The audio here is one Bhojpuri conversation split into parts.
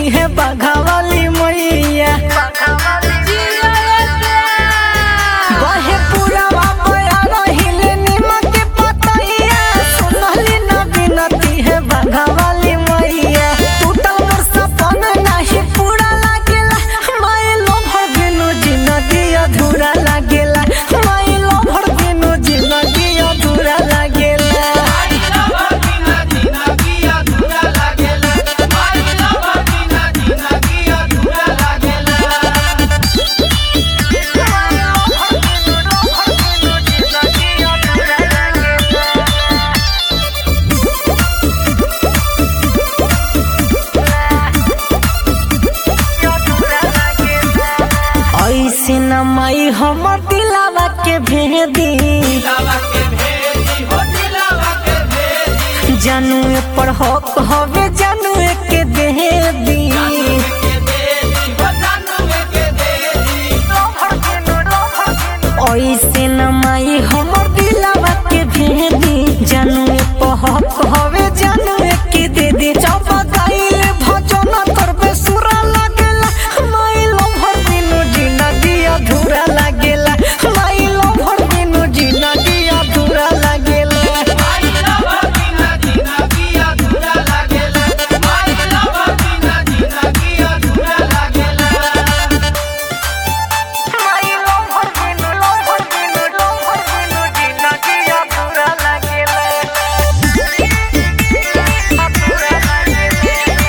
है बाघा वाली मैया बहे पूरा बया रहिले निमक के पतैया सुनली न बिनती है बाघा वाली मैया टूटल मोर सपन नाही पूरा लागेला माइलो भर बिनु जिंदगी अधूरा लागेला माइलो भर बिनु जिंदगी अधूरा लागेला ऐसे न माई हमर दिलावा के भेदी जानू पर हक हवे जानू के दे दी ऐसे न माई हमर दिलावा के भेदी जानू पर हक हवे जानू के दे दी जब गाइल भजन करबे सुरा लागेला माई लो भर दिनो जिंदगी अधूरा लागेला माई लो भर दिनो जिंदगी अधूरा लागेला माई लो भर दिनो लो भर दिनो लो भर दिनो जिंदगी अधूरा लागेला अधूरा लागेला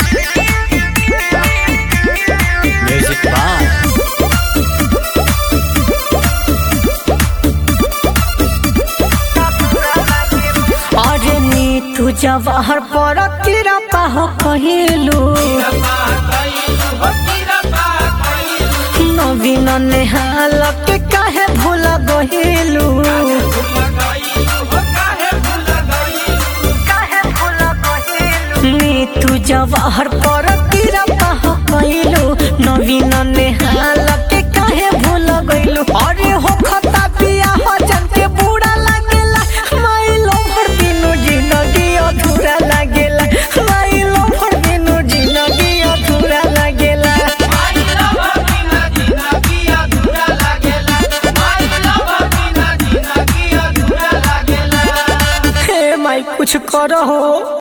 म्यूजिक बाय अरे नी तू जवाहर पर तेरा पाहो कहिलू नवीन नेहाल के काहे भूला गहिलू नी तू जवाहर पर तेरा पाहो कहिलू नवीन नेहाल के काहे भूला गइलू अरे हो खता पिया हो जन के बूढ़ा लागेला माइलो भर दिनो जिंदगी अधूरा लागेला माइलो भर दिनो जिंदगी अधूरा लागेला हे माई कुछ करो